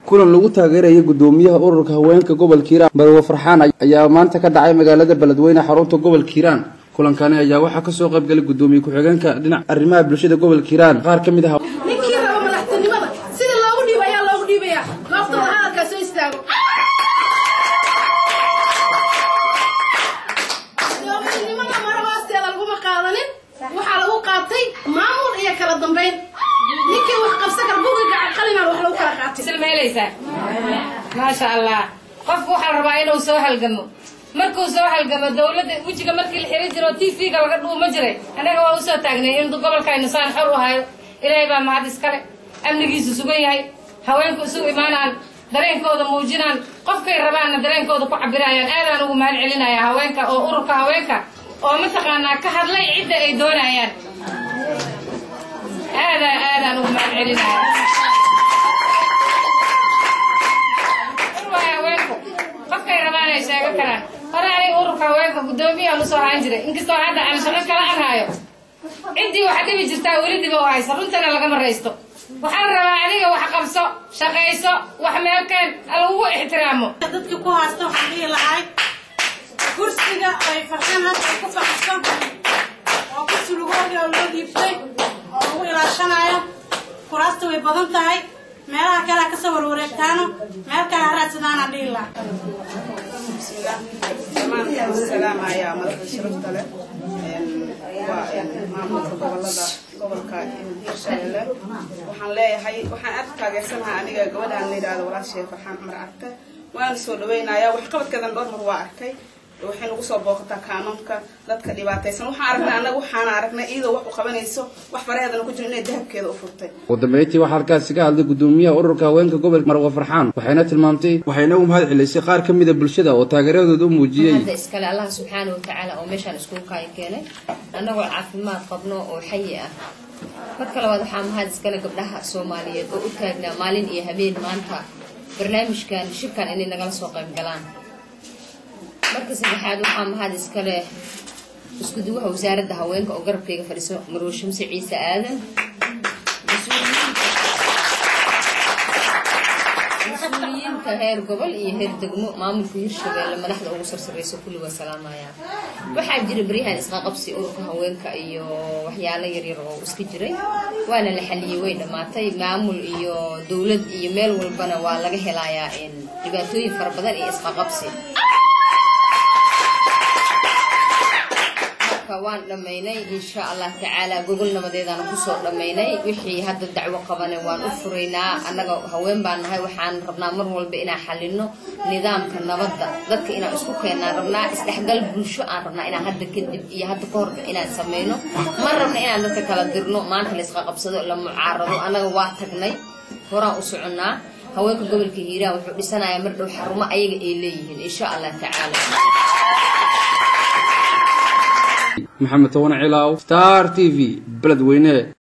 kulan lagu taageerayay gudoomiyaha ururka haweenka gobolka hiiraan marwo farxaan ayaa maanta ka dhacay magaalada beledweyne xarunta gobolka hiiraan kulankani ayaa waxaa kasoo qaybgalay gudoomiye ku-xigeenka dhinaca arrimaha bulshada gobolka hiiraan qaar ka mid ah ninkii raba madaxtinimada sida loogu dhiibo ayaa loogu dhiibaya goobtooda hadalkaa soo istaago doominimada maro hoosteeda laguma qaadanin waxaa lagu qaatay maamul iyo kala dambayn ninkii wax qabsa kar bugi gacan qalina wax lagu kala qaatay silmeelaysaa maasha allah qofku waxaa rabaa inuu soo halgamo markuu soo halgamo dawladda wejiga markii la xiran jiro t v-ga laga dhuuma jiray annaga waa usoo taagnay in gobolkaynu saan xor u hayo ilaahay baa mahad iskale amnigiisu sugan yahay haweenku isugu imaanaan dareenkooda muujinaan qofkay rabaanna dareenkooda ku cabirayaan aadaan ugu mahad celinaya haweenka oo ururka haweenka oo mataqaanaa ka hadlay cidda ay doonayaan aadaan aadaan ugu mahad celinaya ururka haweenku qofkay rabaan ay sheegan karaan hore aniga ururka haweenka guddoomiyahan usoo haan jiray inkastoo hadda aan shaqo kala arhaayo ciddii waxa dhibi jirtaa weli diba u haysa runtana lagama raysto waxaan rabaa adiga wax qabso shaqayso wax meelkeen lagugu ixtiraamo dadkii ku haysta waxaan dhihi lahay kursiga ay farxeen hadda ay ku fadhiso oo kursi lugooga oo loo dhiibtay oo lagu ilaashanayo kuraasta way badan tahay meelaha kale ha kasoo warwareegtaano meel kale ha raadsadaanaan dhihi lahaa dhammaan salaamaya madaxda sharafta leh waa maamulka gobolada gobolka hiirshabelle waxaan leeyahay waxaan aad taageersanahay aniga gabadhaan la yidhahdo walaashay farxaan cumar carte waana soo dhaweynayaa waxqabadkeedan dhowr mar waa arkay waxay nagu soo booqataa kaanoonka dadka dhibaataysan waxaan aragnay annaga waxaana aragnay iyadoo wax u qabanayso wax faraheedana ku jiro inay dahabkeeda u furtay ugu dambeyntii waxaa halkaasi ka hadlay gudoomiyaha ururka haweenka gobolka marwo farxaan waxayna tilmaamtay waxayna u mahad celisay qaar ka mida bulshada oo taageeradooda u muujiyey hadda iskale allah subxaana watacaala oo meeshaan iskugu kaayo keenay annagoo caafimaad qabno oo xayi ah marka labaad waxaa mahad iskale gabdhaha soomaaliyeed oo u taagnaa maalin iyo habeen maanta barnaamijkan shirkan inay nagala soo qayb galaan marka saddexaad waxaa mahad iskale isku duwaha wasaaradda haweenka oo garabkayga fadhiso marwo shamse ciise aadan mas-uuliyiinta heer gobol iyo heer degmo maamulka hirshabeelle madaxda ugu sarsareyso kulli waa salaamayaa waxaa jira beryahan isqaqabsi ururka haweenka iyo waxyaalo yaryar oo iska jiray waana la xaliyey way dhammaatay maamul iyo dowlad iyo meel walbana waa laga helayaa dhibaatooyin fara badan iyo isqaqabsi waan dhammaynay insha allah tacaala gogol nabadeedaan kusoo dhammaynay wixii hadda dacwo qabane waan u furaynaa annaga haween baan nahay waxaan rabnaa mar walba inaan xalino nidaamka nabadda dadka inaan isku keennaan rabnaa isdhexgal bulsho aan rabnaa inaan hadda kadib iyo hadda ka horba inaan sameyno ma rabna inaan dadka kala dirno maanta la isqa qabsado la mucaarado annaga waa tagnay horaan u soconnaa haweenka gobolka hiiraan wuxuu dhisanayaa mar dhow xarumo ayaga ay leeyihiin insha allah tacaala maxamed toban cilaaw star t v beledweyne